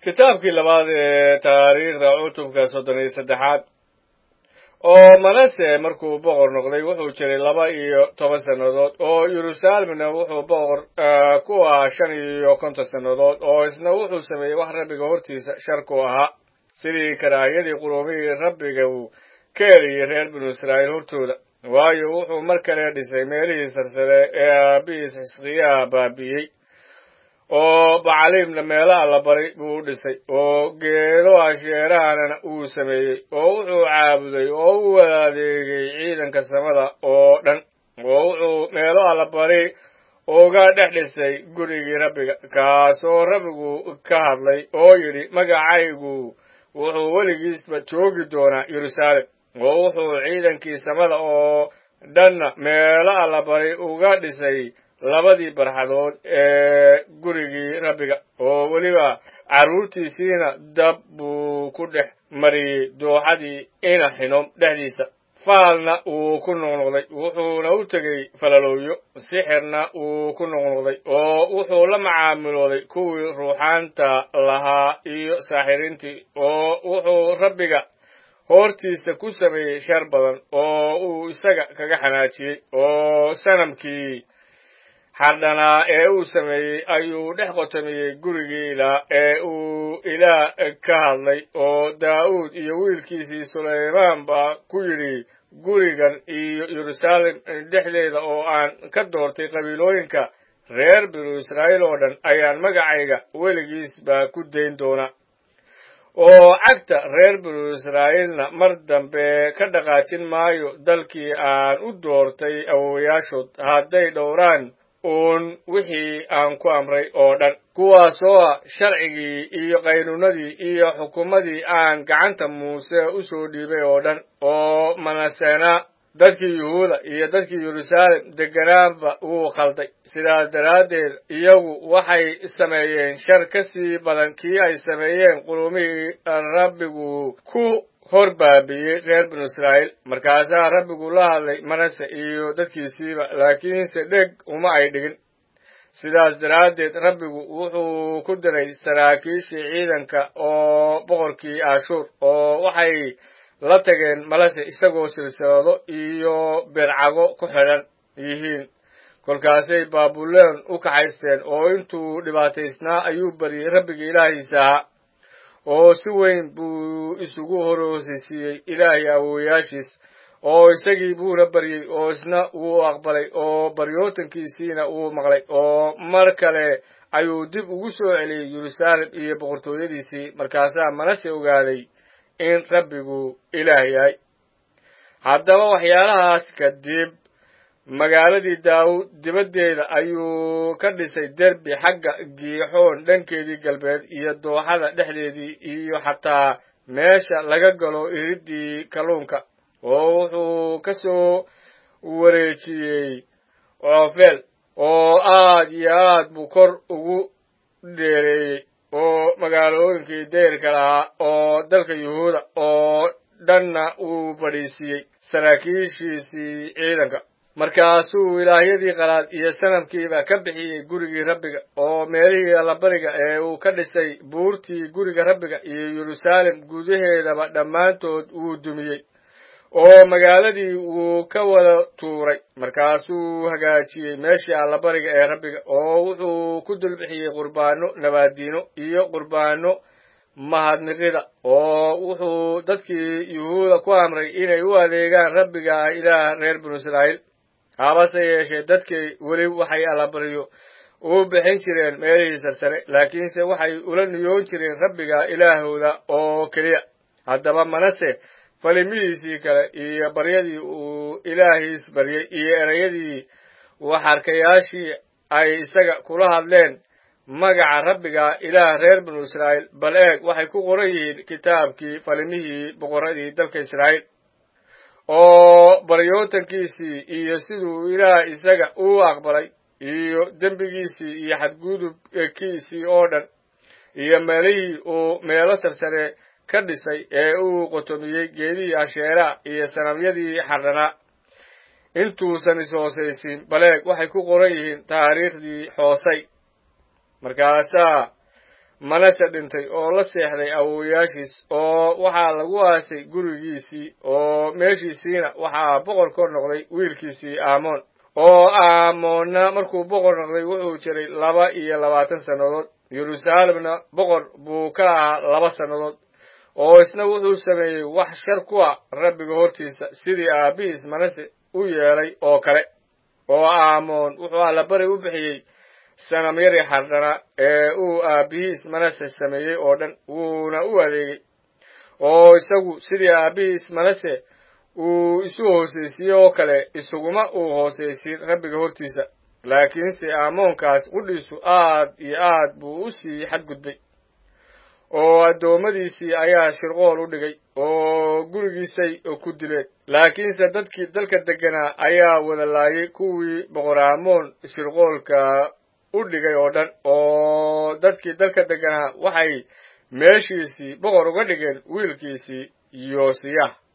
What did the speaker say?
kitaabkii labaad ee taariikhda cutubka soddon iyo saddexaad oo manase markuu boqor noqday wuxuu jiray laba iyo toban sannadood oo yeruusaalemna wuxuu boqor ku ahaa shan iyo konton sannadood oo isna wuxuu sameeyey wax rabbiga hortiisa sharku ahaa sidii karaahiyadii qurumihii rabbiga uu ka eriyey reer binu israa'iil hortooda waayo wuxuu mar kale dhisay meelihii sarsare ee aabbihiis xisqiyaha baabi'iyey oo bacaliimna meelo alla baray buu u dhisay oo geedo asheerahanana uu sameeyey oo wuxuu caabuday oo u wada adeegay ciidanka samada oo dhan oo wuxuu meelo alla bari uga dhex dhisay gurigii rabbiga kaasoo rabbigu ka hadlay oo yidhi magacaygu wuxuu weligiisba joogi doonaa yeruusaalem oo wuxuu ciidankii samada oo dhanna meelo alla bari uga dhisay labadii barxadood ee gurigii rabbiga oo weliba carruurtiisiina dab buu ku dhex mariyey dooxadii ina xinom dhexdiisa faalna wuu ku noqnoqday wuxuuna u tegey falalowyo sixirna wuu ku noqnoqday oo wuxuu la macaamilooday kuwii ruuxaanta lahaa iyo saaxiriintii oo wuxuu rabbiga hoortiisa ku sameeyey shar badan oo uu isaga kaga xanaajiyey oo sanamkii xardhanaa ee uu sameeyey ayuu dhex qotomiyey gurigii ilaa ee uu ilaah ka hadlay oo daa'uud iyo wiilkiisii sulaymaan baa ku yidhi gurigan iyo yeruusaalem dhexdeeda oo aan ka doortay qabiilooyinka reer binu israa'iil oo dhan ayaan magacayga weligiis baa ku dayn doonaa oo cagta reer binu israa'iilna mar dambe ka dhaqaajin maayo dalkii aan u doortay awowayaashood hadday dhowraan uun wixii aan ku amray oo dhan kuwaasoo ah sharcigii iyo qaynuunadii iyo xukumadii aan gacanta muuse u soo dhiibay oo dhan oo manasena dadkii yuhuuda iyo dadkii yeruusaalem degganaanba wuu khalday sidaas daraaddeed iyagu waxay sameeyeen shar ka sii badan kii ay sameeyeen qurumihii rabbigu ku hor baabi'iyey reer binu israa'iil markaasaa rabbigu la hadlay manase iyo dadkiisiiba laakiinse dheg uma ay dhigin sidaas daraaddeed rabbigu wuxuu ku diray saraakiishii ciidanka oo boqorkii ashuur oo waxay la tageen malase isagoo silsilado iyo beercago ku xidhan yihiin kolkaasay baabuloon u kaxaysteen oo intuu dhibaataysnaa ayuu baryey rabbigii ilaahiisa ahaa oo si weyn buu isugu horoosisiiyey ilaahay awowayaashiis oo isagii buuna baryey oo isna wuu aqbalay oo baryootankiisiina wuu maqlay oo mar kale ayuu dib ugu soo celiyey yeruusaalem iyo boqortooyadiisii markaasaa manase ogaaday in rabbigu ilaah yahay haddaba waxyaalahaas kadib magaaladii daawud dibaddeeda ayuu ka dhisay derbi xagga giixoon dhankeedii galbeed iyo dooxada dhexdeedii iyo xataa meesha laga galo iriddii kalluunka oo wuxuu ka soo wareejiyey coofeel oo aad iyo aad buu kor ugu dheereeyey oo magaalooyinkii deyrka lahaa oo dalka yuhuuda oo dhanna uu fadhiisiiyey saraakiishiisii ciidanka markaasuu ilaahyadii qalaad iyo sanamkiiba ka bixiyey gurigii rabbiga oo meelihii allabariga ee uu ka dhisay buurtii guriga rabbiga iyo yeruusaalem gudaheedaba dhammaantood wuu dumiyey oo magaaladii wuu ka wada tuuray markaasuu hagaajiyey meeshii allabariga ee rabbiga oo wuxuu ku dulbixiyey qurbaano nabaadiino iyo qurbaano mahadniqida oo wuxuu dadkii yuhuuda ku amray inay u adeegaan rabbiga ilaah reer binu israa'iil habase yeeshee dadkii weli waxay allabaryo u bixin jireen meelihii sarsare laakiinse waxay ula niyoon jireen rabbiga ilaahooda oo keliya haddaba manase falimihiisii kale iyo baryadii uu ilaahiis baryey iyo erayadii waxarkayaashii ay isaga kula hadleen magaca rabbiga ilaah reer binu israa'iil bal eeg waxay ku qoran yihiin kitaabkii falimihii boqorradii dalka israa'iil oo baryootankiisii iyo siduu ilaah isaga u aqbalay iyo dembigiisii iyo xadgudubkiisii oo dhan iyo meelihii uu meelo sarsare ka dhisay ee uu qotomiyey geedihii asheeraa iyo sanamyadii xardhanaa intuusan is-hoosaysiin baleeg waxay ku qoran yihiin taariikhdii xoosay markaasaa manase dhintay oo la seexday awowayaashiis oo waxaa lagu aasay gurigiisii oo meeshiisiina waxaa boqor kor noqday wiilkiisii aamoon oo aamoonna markuu boqor noqday wuxuu jiray laba iyo labaatan sannadood yeruusaalemna boqor buu ka ahaa laba sannadood oo isna wuxuu sameeyey wax shar kuwa rabbiga hortiisa sidii aabbihiis manase u yeelay oo kale oo aamoon wuxuu allabari u bixiyey sanamyadii xardhana ee uu aabbihiis manase sameeyey oo dhan wuuna u adeegay oo isagu sidii aabbihiis manase uu isu hoosaysiye oo kale isuguma uu hoosaysiin rabbiga hortiisa laakiinse aamoonkaas qudhiisu aad iyo aad buu u sii xadgudbay oo addoommadiisii ayaa shirqool u dhigay oo gurigiisay ku dileen laakiinse dadkii dalka degganaa ayaa wada laayay kuwii boqor aamoon shirqoolka u dhigay oo dhan oo dadkii dalka degganaa waxay meeshiisii boqor uga dhigeen wiilkiisii yoosiyah